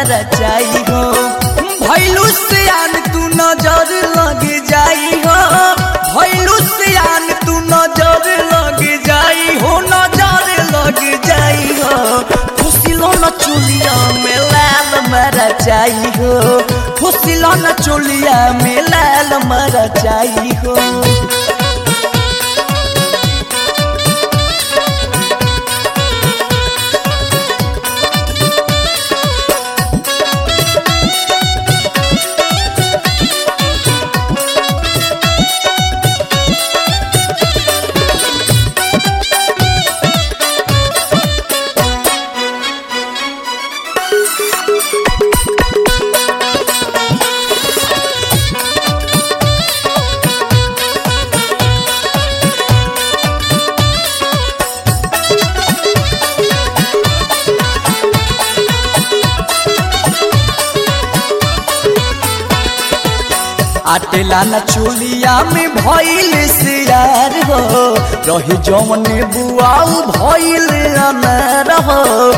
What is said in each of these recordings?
मर जाई हो भैलू सियान तू नजर लग जाई हो भैलू सियान तू नजर लग जाई हो नजर लग जाई हो फुसिलो न चुलिया में लाल मर जाई हो फुसिलो न चुलिया में लाल मर जाई हो आटेला न चुलिया में भइल सियार हो रही जौने बुआऊ भइल अनार हो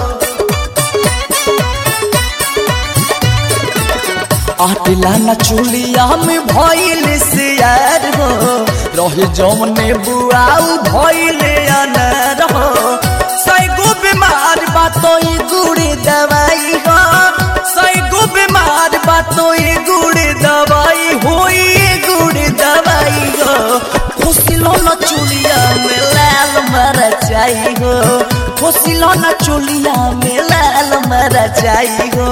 आटेला न चुलिया में भइल सियार हो रही जौने बुआऊ भइल अनार हो सैगो बीमार बातो ई गुड़ी दवाई हो सैगो बीमार बातो ई गुड़ी दवाई होई गुड़ी दवाई हो खुशिलो न चुलिया में लाल मर जाई हो खुशिलो न चुलिया में लाल मर जाई हो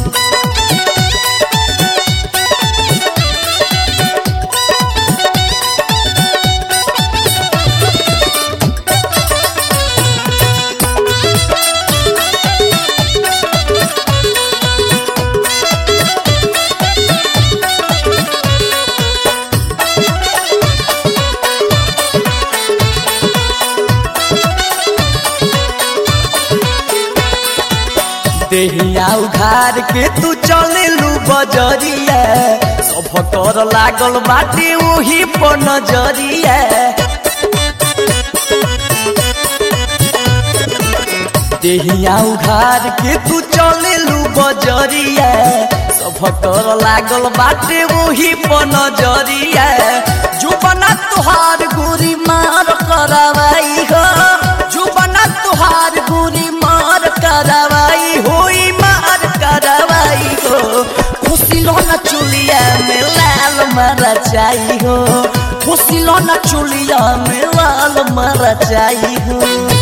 देहिया उघार के तू चले लू बजरिया सब कर लागल बाटे वही पर नजरिया देहिया उघार के तू चले लू बजरिया सब कर लागल बाटे वही पर नजरिया जुबना तुहार गोरी मार करवाई हो जुबना तुहार गोरी मार करवाई होई मार करवाई हो खुशिलो न चुलिया में लाल मर जाई हो खुशिलो न चुलिया में लाल मर जाई हो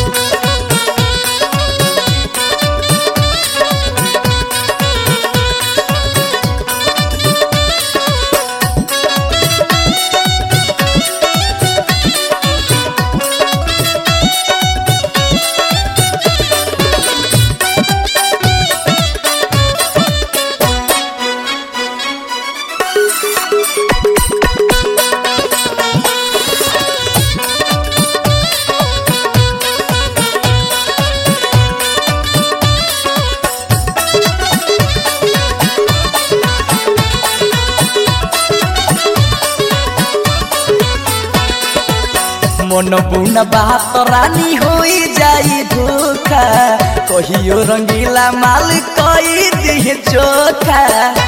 मन बुन बात रानी होई जाई धोखा कहियो रंगीला माल कई दिह चोखा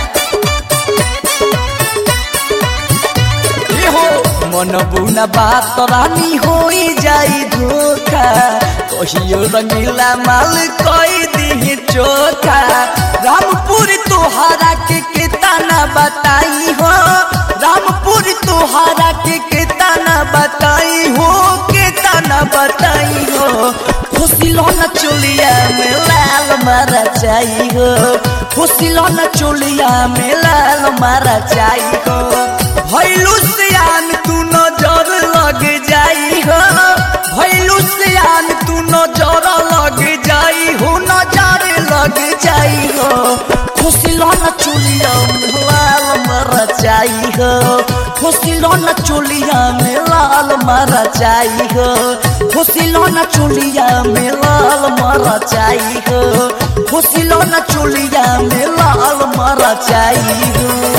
हो मन बुन बात रानी होई जाई धोखा कहियो रंगीला माल कई दिह चोखा रामपुर तोहरा के केतना बताई हो रामपुर तोहरा के केतना बताई हो केतना बताई हो खुशिलो न चुलिया में लाल मारा जाई हो खुशिलो न चुलिया में लाल मारा जाई हो भैलू सियान तू नजर लग जाई हो भैलू सियान तू नजर लग जाई हो नजर लग जाई हो खुशिलो न चुलिया में लाल मारा जाई हो खुशिलो न चुलिया में लाल मारा जाई हो खुशिलो न चुलिया में लाल मारा जाई हो खुशिलो न चुलिया में लाल मारा जाई हो